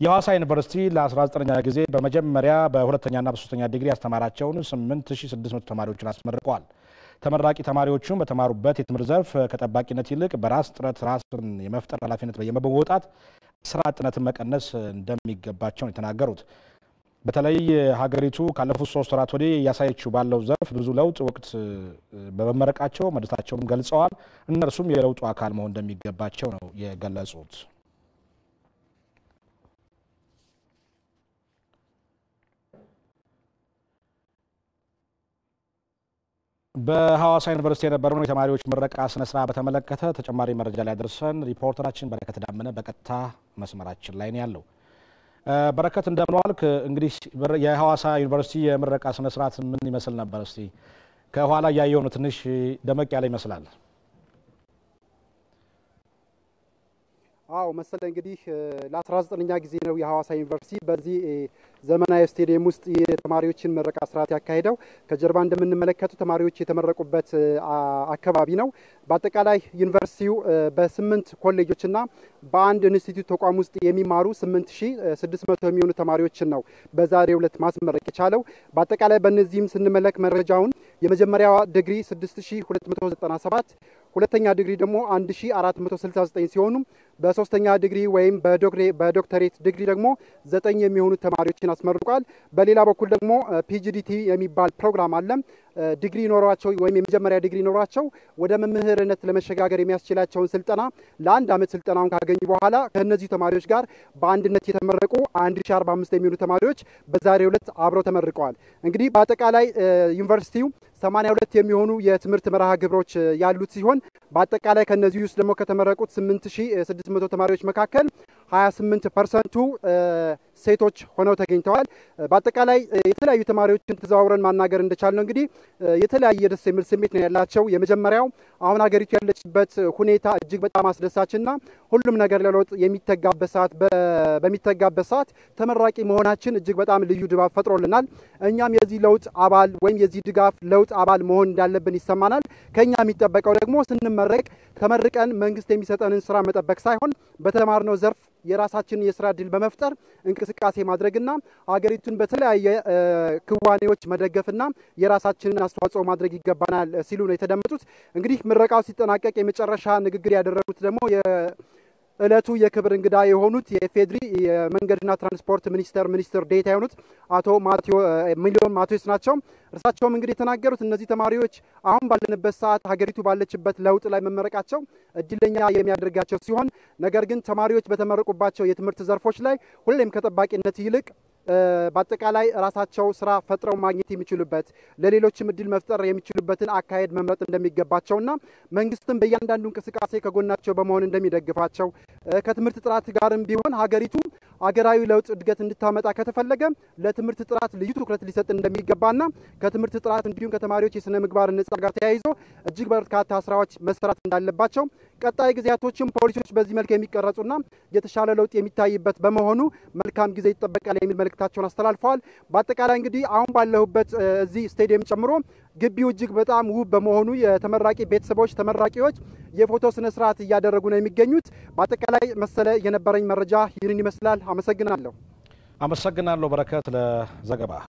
የሐዋሳ ዩኒቨርሲቲ ለ19ኛ ጊዜ በመጀመሪያ በሁለተኛና በሶስተኛ ዲግሪ ያስተማራቸውን 8600 ተማሪዎችን አስመርቀዋል። ተመራቂ ተማሪዎቹም በተማሩበት የትምህርት ዘርፍ ከጠባቂነት ይልቅ በራስ ጥረት ራስን የመፍጠር ኃላፊነት በመወጣት ስራ አጥነትን መቀነስ እንደሚገባቸው ነው የተናገሩት። በተለይ ሀገሪቱ ካለፉት ሶስት ወራት ወዲህ እያሳየችው ባለው ዘርፍ ብዙ ለውጥ ወቅት በመመረቃቸው መደሰታቸውን ገልጸዋል። እነርሱም የለውጡ አካል መሆን እንደሚገባቸው ነው የገለጹት። በሐዋሳ ዩኒቨርሲቲ የነበረውን የተማሪዎች ምረቃ ስነስርዓት በተመለከተ ተጨማሪ መረጃ ላይ ያደርሰን ሪፖርተራችን በረከት ዳመነ በቀጥታ መስመራችን ላይ ነው ያለው። በረከት እንደምን ዋልክ? እንግዲህ የሐዋሳ ዩኒቨርሲቲ የምረቃ ስነስርዓት ምን ይመስል ነበር? እስቲ ከኋላ እያየው ነው፣ ትንሽ ደመቅ ያለ ይመስላል። አዎ መሰለ እንግዲህ ለ19ኛ ጊዜ ነው የሐዋሳ ዩኒቨርሲቲ በዚህ ዘመናዊ ስቴዲየም ውስጥ የተማሪዎችን ምረቃ ስርዓት ያካሄደው። ከጀርባ እንደምንመለከቱ ተማሪዎች የተመረቁበት አካባቢ ነው። በአጠቃላይ ዩኒቨርሲቲው በስምንት ኮሌጆችና በአንድ ኢንስቲትዩት ተቋም ውስጥ የሚማሩ 8600 የሚሆኑ ተማሪዎችን ነው በዛሬው ዕለት ማስመረቅ የቻለው። በአጠቃላይ በእነዚህም ስንመለክ መረጃውን የመጀመሪያዋ ዲግሪ 6297 ሁለተኛ ዲግሪ ደግሞ 1469 ሲሆኑ በሶስተኛ ዲግሪ ወይም በዶክተሬት ዲግሪ ደግሞ ዘጠኝ የሚሆኑ ተማሪዎችን አስመርቋል። በሌላ በኩል ደግሞ ፒጂዲቲ የሚባል ፕሮግራም አለ። ዲግሪ ኖሯቸው ወይም የመጀመሪያ ዲግሪ ኖሯቸው ወደ መምህርነት ለመሸጋገር የሚያስችላቸውን ስልጠና ለአንድ ዓመት ስልጠናውን ካገኙ በኋላ ከእነዚህ ተማሪዎች ጋር በአንድነት የተመረቁ 1045 የሚሆኑ ተማሪዎች በዛሬው ዕለት አብረው ተመርቀዋል። እንግዲህ በአጠቃላይ ዩኒቨርሲቲው 82 የሚሆኑ የትምህርት መርሃ ግብሮች ያሉት ሲሆን በአጠቃላይ ከነዚህ ውስጥ ደግሞ ከተመረቁት 8600 ተማሪዎች መካከል 28 ፐርሰንቱ ሴቶች ሆነው ተገኝተዋል። በአጠቃላይ የተለያዩ ተማሪዎችን ተዘዋውረን ማናገር እንደቻል ነው እንግዲህ የተለያየ ደስ የሚል ስሜት ነው ያላቸው። የመጀመሪያው አሁን ሀገሪቱ ያለችበት ሁኔታ እጅግ በጣም አስደሳችና ሁሉም ነገር ለለውጥ የሚተጋበት ሰዓት በሚተጋበት ሰዓት ተመራቂ መሆናችን እጅግ በጣም ልዩ ድባብ ፈጥሮልናል። እኛም የዚህ ለውጥ አባል ወይም የዚህ ድጋፍ ለውጥ አባል መሆን እንዳለብን ይሰማናል። ከኛ የሚጠበቀው ደግሞ ስንመረቅ ተመርቀን መንግስት የሚሰጠንን ስራ መጠበቅ ሳይሆን በተማርነው ዘርፍ የራሳችንን የስራ እድል በመፍጠር እንቅስቃሴ ማድረግና ሀገሪቱን በተለያየ ክዋኔዎች መደገፍና የራሳችንን አስተዋጽኦ ማድረግ ይገባናል ሲሉ ነው የተደመጡት። እንግዲህ ምረቃው ሲጠናቀቅ የመጨረሻ ንግግር ያደረጉት ደግሞ እለቱ የክብር እንግዳ የሆኑት የኢፌድሪ የመንገድና ትራንስፖርት ሚኒስቴር ሚኒስትር ዴኤታ የሆኑት አቶ ሚሊዮን ማቴዎስ ናቸው። እርሳቸውም እንግዲህ የተናገሩት እነዚህ ተማሪዎች አሁን ባለንበት ሰዓት ሀገሪቱ ባለችበት ለውጥ ላይ መመረቃቸው እድለኛ የሚያደርጋቸው ሲሆን ነገር ግን ተማሪዎች በተመረቁባቸው የትምህርት ዘርፎች ላይ ሁሌም ከጠባቂነት ይልቅ በአጠቃላይ ራሳቸው ስራ ፈጥረው ማግኘት የሚችሉበት ለሌሎችም እድል መፍጠር የሚችሉበትን አካሄድ መምረጥ እንደሚገባቸውና መንግስትም በእያንዳንዱ እንቅስቃሴ ከጎናቸው በመሆን እንደሚደግፋቸው ከትምህርት ጥራት ጋርም ቢሆን ሀገሪቱ አገራዊ ለውጥ እድገት እንድታመጣ ከተፈለገ ለትምህርት ጥራት ልዩ ትኩረት ሊሰጥ እንደሚገባና ከትምህርት ጥራት እንዲሁም ከተማሪዎች የስነ ምግባር ነጻ ጋር ተያይዞ እጅግ በርካታ ስራዎች መሰራት እንዳለባቸው ቀጣይ ጊዜያቶችም ፖሊሲዎች በዚህ መልክ የሚቀረጹና የተሻለ ለውጥ የሚታይበት በመሆኑ መልካም ጊዜ ይጠበቃል የሚል መልእክታቸውን አስተላልፈዋል። በአጠቃላይ እንግዲህ አሁን ባለሁበት እዚህ ስቴዲየም ጨምሮ ግቢው እጅግ በጣም ውብ በመሆኑ የተመራቂ ቤተሰቦች፣ ተመራቂዎች የፎቶ ስነ ስርዓት እያደረጉ ነው የሚገኙት። በአጠቃላይ መሰለ የነበረኝ መረጃ ይህንን ይመስላል። አመሰግናለሁ። አመሰግናለሁ በረከት ለዘገባ